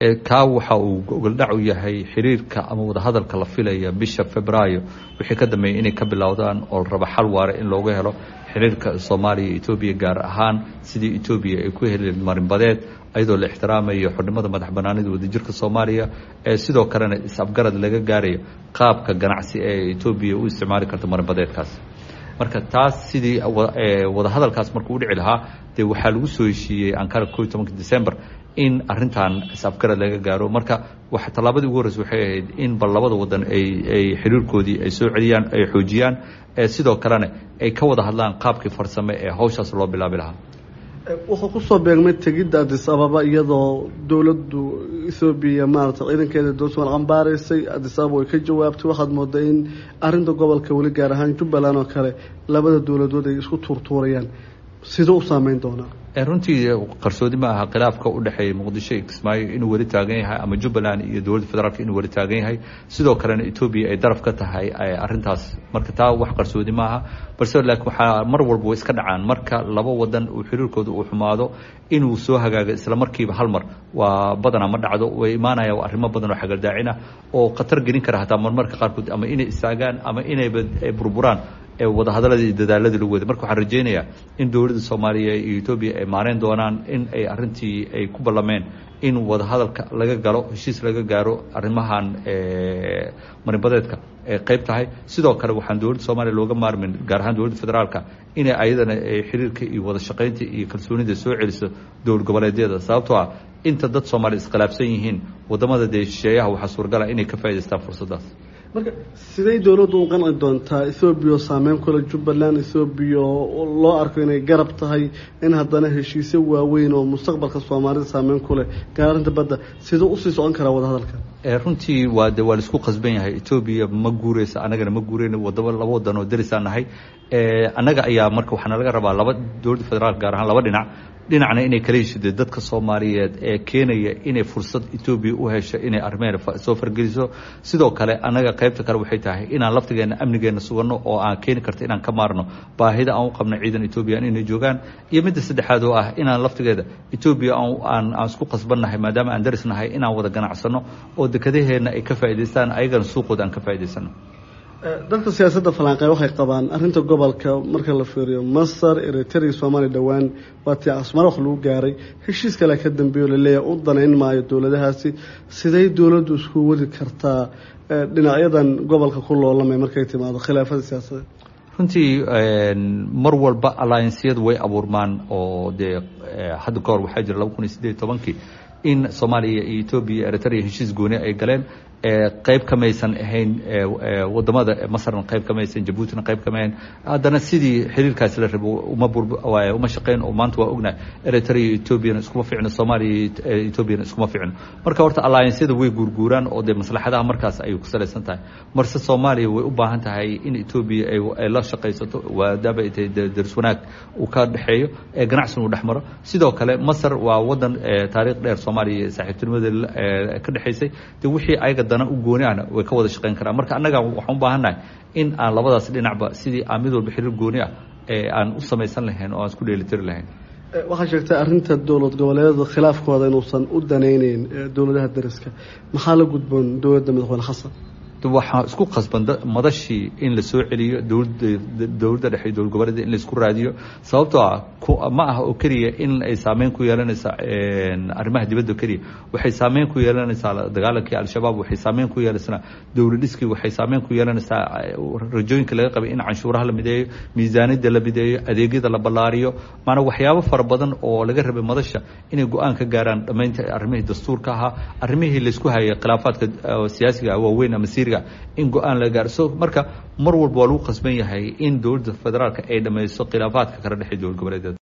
kaa waxa uu gogoldhac u yahay xiriirka ama wadahadalka la filaya bisha februaayo wixii ka dambeeyay inay ka bilowdaan oo la rabo xal waare in looga helo xiriirka soomaaliya iyo etoobiya gaar ahaan sidii etoobiya ay ku heli marinbadeed ayadoo la ixtiraamayo xornimada madax banaanida wadajirka soomaaliya ee sidoo kalena is-afgarad laga gaarayo qaabka ganacsi ee etoobiya u isticmaali karta marinbadeedkaas marka taas sidii wadahadalkaas markuu udhici lahaa dee waxaa lagu soo heshiiyey ankara ko iyo tobanka december in arintan is-afgarad laga gaaro marka wa tallaabadii ugu horreysa waxay ahayd in bal labada wadan ay ay xiriirkoodii ay soo celiyaan ay xoojiyaan sidoo kalena ay ka wada hadlaan qaabkii farsame ee hawshaas loo bilaabi lahaa wuxuu kusoo beegmay tegidda adis ababa iyadoo dowladdu ethoobiya maarata ciidankeeda dowsman cambaaraysay adis ababa way ka jawaabtay waxaad moodaa in arinta gobolka weli gaar ahaan jubbaland oo kale labada dowladood ay isku tuurtuurayaan siduu u saameyn doonaa runtii qarsoodi ma aha khilaafka u dhexeeya muqdisho iyo kismaayo inuu weli taagan yahay ama jubbaland iyo dowladda federaalk inuu weli taagan yahay sidoo kalena etoobiya ay daraf ka tahay arintaas marka taa wax qarsoodi maaha balse laakiin waxaa mar walba way iska dhacaan marka laba wadan uu xiriirkooda uu xumaado inuu soo hagaago isla markiiba hal mar waa badanaa ma dhacdo way imaanaya arrimo badan oo xagaldaacina oo khatar gelin kara hataa marmarka qaarkood ama inay istaagaan ama inayba burburaan wadahadaladii iyo dadaaladii lagu waday marka waxaan rajeynayaa in dowladda soomaaliya iyo etoobiya ay maareyn doonaan in ay arintii ay ku ballameen in wadahadalka laga galo heshiis laga gaaro arrimahan marinbadeedka ay qayb tahay sidoo kale waxaan dowladda soomaaliya looga maarmin gaar ahaan dowladda federaalka inay ayadana xiriirka iyo wada shaqaynta iyo kalsoonida soo celiso dowlad goboleedyada sababtoo ah inta dad soomaaliya iskhilaafsan yihiin wadamada dee shisheeyaha waxaa suuragala inay ka faa'idaystaan fursaddaas marka siday dowladdu u qanci doontaa ethoobiya oo saameyn kule jubbaland ethoobiya oo loo arko inay garab tahay in haddana heshiisyo waaweyn oo mustaqbalka soomaalida saameyn ku leh gaarinta badda siduu usii socon karaa wadahadalka runtii waa de waa laisku qasban yahay etoobiya ma guureysa annagana ma guureyna wadaba laba wadan oo darisaan nahay annaga ayaa marka waxaana laga rabaa laba dowladda federaalk gaar ahaan laba dhinac dhinacna inay kala heshide dadka soomaaliyeed ee keenaya inay fursad etoobiya u hesho inay arrimeena soo fargeliso sidoo kale annaga qaybta kale waxay tahay inaan laftigeena amnigeena suganno oo aan keeni karto inaan ka maarno baahida aan u qabno ciidan etoobiya inay joogaan iyo midda saddexaad oo ah inaan laftigeeda etoobiya aan aan isku qasbannahay maadaama aan daris nahay inaan wada ganacsano oo dekadaheenna ay ka faa'idaystaan ayagana suuqooda aan ka faa'idaysano dadka siyaasadda falanqey waxay qabaan arrinta gobolka marka la fiiriyo masar eritrea soomaaliya dhowaan waa tii asmar wax lagu gaaray heshiis kale ka dambeeyo laleeyahay u danayn maayo dowladahaasi siday dowladdu isku wadi kartaa dhinacyadan gobolka ku loolamay markay timaado khilaafada siyaasadeed runtii mar walba alliansiyadu way abuurmaan oo dee hadda ka hor waxaa jira laba kun iyo siddeed iyo tobankii in soomaaliya iyo etoobiya eritrea heshiis gooni ay galeen qayb kamaysan ahayn wadamada masarna qayb kamaysan jabuutina qayb kamahayn haddana sidii xiriirkaasi la rabo uma uma shaqeyn oo maanta waa ognahay eritrea iyo etoobiyana iskuma ficno soomaaliya iyo etoobiyana iskuma ficno marka horta alliansyada way guurguuraan oo dee maslaxadaha markaas ayay ku salaysan tahay marse soomaaliya way u baahan tahay in etoobiya ay la shaqaysato waadaaba ay tahay daris wanaag uu ka dhexeeyo ee ganacsin uu dhex maro sidoo kale masar waa wadan taariikh dheer soomaaliya saaxiibtinimadeeda ka dhexaysay de wixii ayaga dana u gooni ahna way ka wada shaqeyn karaan marka annaga waxaan u baahannahay in aan labadaas dhinacba sidii aan mid walba xiriir gooni ah ee aan u samaysan lahayn oo aan isku dheelitiri lahayn waxaa sheegtay arrinta dowlad goboleedyada khilaafkooda inuusan u danayneyn dowladaha dariska maxaa la gudboon dowladda madaxweyne xasan waxaa isku qasban madashii in la soo celiyo dowladda dowladda dhexe dowlad goboleeda in la isku raadiyo sababtoo ah ma aha oo keliya in ay saameyn ku yeelanaysaa arrimaha dibadda keliya waxay saameyn ku yeelanaysaa dagaalankii al-shabaab waxay saameyn ku yeelanaysaa dowlad dhiskii waxay saameyn ku yeelanaysaa rajooyinka laga qabay in canshuuraha la mideeyo miisaaniyadda la mideeyo adeegyada la ballaariyo maanaa waxyaabo fara badan oo laga rabay madasha inay go-aan ka gaaraan dhammaynta arrimihii dastuurka ahaa arrimihii laysku hayay khilaafaadka siyaasiga waaweyn ama siiriga in go-aan la gaaro so marka mar walba waa lagu qasban yahay in dowladda federaalka ay dhamayso khilaafaadka kala dhexey dowlad goboleedeeda